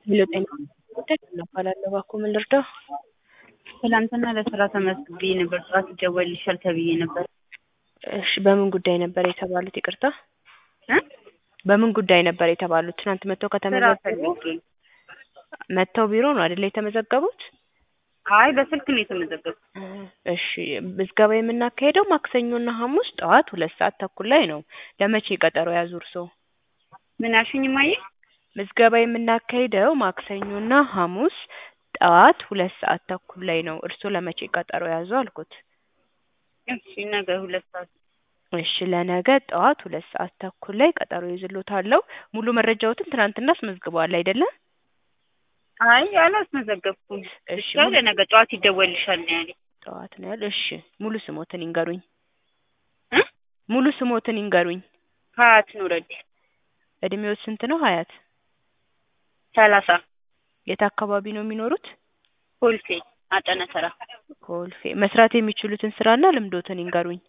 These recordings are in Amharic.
ሄሎ ጤና ይስጥልኝ እባላለሁ እባክዎ ምን ልርዳው? ትናንትና ለስራ ተመዝግቤ ነበር ጠዋት ይደወልልሻል ተብዬ ነበር። እሺ በምን ጉዳይ ነበር የተባሉት ይቅርታ? እ በምን ጉዳይ ነበር የተባሉት? ትናንት መጥተው ስራ ከተመዘገቡ ፈልጌ መጥተው ቢሮ ነው አይደለ የተመዘገቡት? አይ በስልክ ነው የተመዘገብኩት። እሺ ምዝገባ የምናካሄደው ማክሰኞና ሐሙስ ጠዋት ሁለት ሰዓት ተኩል ላይ ነው። ለመቼ ቀጠሮ ያዙ እርስዎ? ምን አልሽኝ እማዬ? ምዝገባ የምናካሂደው ማክሰኞና ሐሙስ ጠዋት ሁለት ሰዓት ተኩል ላይ ነው። እርስዎ ለመቼ ቀጠሮ ያዙ አልኩት? እሺ ነገ ሁለት ሰዓት እሺ ለነገ ጠዋት ሁለት ሰዓት ተኩል ላይ ቀጠሮ ይዝልዎታለሁ። ሙሉ መረጃዎትን ትናንትና አስመዝግበዋል አይደለ? አይ አላስመዘገብኩም። እሺ ብቻ ለነገ ጠዋት ይደወልልሻል ነው ያለኝ። ጠዋት ነው ያለው። እሺ ሙሉ ስሞትን ይንገሩኝ። እ ሙሉ ስሞትን ይንገሩኝ። ሀያት ኑረዲ እድሜዎት ስንት ነው ሀያት? ሰላሳ የት አካባቢ ነው የሚኖሩት? ኮልፌ አጠና ተራ ኮልፌ። መስራት የሚችሉትን ስራና ልምዶትን ይንገሩኝ።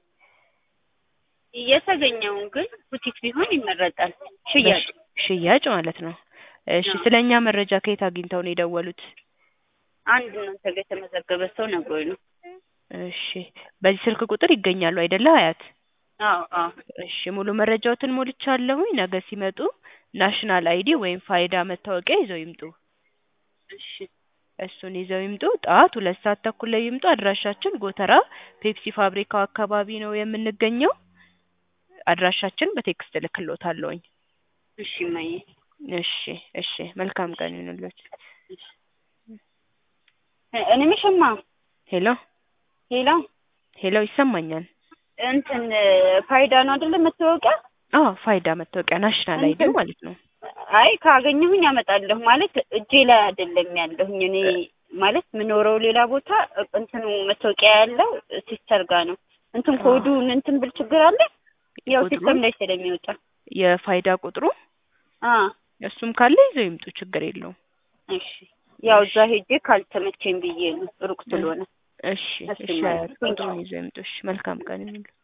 የተገኘውን ግን ቡቲክ ቢሆን ይመረጣል። ሽያጭ ሽያጭ ማለት ነው። እሺ አዎ። ስለ እኛ መረጃ ከየት አግኝተው ነው የደወሉት? አንድ እናንተ ጋር የተመዘገበ ሰው ነግሮኝ ነው። እሺ በዚህ ስልክ ቁጥር ይገኛሉ አይደለ ሀያት? አዎ አዎ እሺ ሙሉ መረጃዎትን ሞልቻለሁኝ። ነገ ሲመጡ ናሽናል አይዲ ወይም ፋይዳ መታወቂያ ይዘው ይምጡ። እሺ እሱን ይዘው ይምጡ። ጠዋት ሁለት ሰዓት ተኩል ላይ ይምጡ። አድራሻችን ጎተራ ፔፕሲ ፋብሪካው አካባቢ ነው የምንገኘው። አድራሻችን በቴክስት እልክልዎታለሁኝ። እሺ እማዬ እሺ እሺ መልካም ቀን ይሁንልዎት። እ እኔ ምሽማ ሄሎ ሌላ ሄሎ ይሰማኛል። እንትን ፋይዳ ነው አይደለ መታወቂያ? አዎ ፋይዳ መታወቂያ ናሽናል አይዲ እንትን- ማለት ነው። አይ ካገኘሁኝ አመጣለሁ ማለት እጄ ላይ አይደለም ያለሁኝ እኔ ማለት የምኖረው ሌላ ቦታ እንትኑ መታወቂያ ያለው ሲስተር ጋር ነው። እንትን አዎ። ኮዱ እንትን ብል ችግር አለ? ያው ቁጥሩ? ሲስተም ላይ ስለሚወጣ የፋይዳ ቁጥሩ አ እሱም ካለ ይዘው ይምጡ፣ ችግር የለውም። እሺ ያው እዛ ሄጄ ካልተመቸኝ ብዬ ነው ሩቅ ስለሆነ እሺ እሺ እሺ ማለት ነው። ቁጥሩን ይዘው ይምጡ። እሺ መልካም ቀን ይሁንልዎት።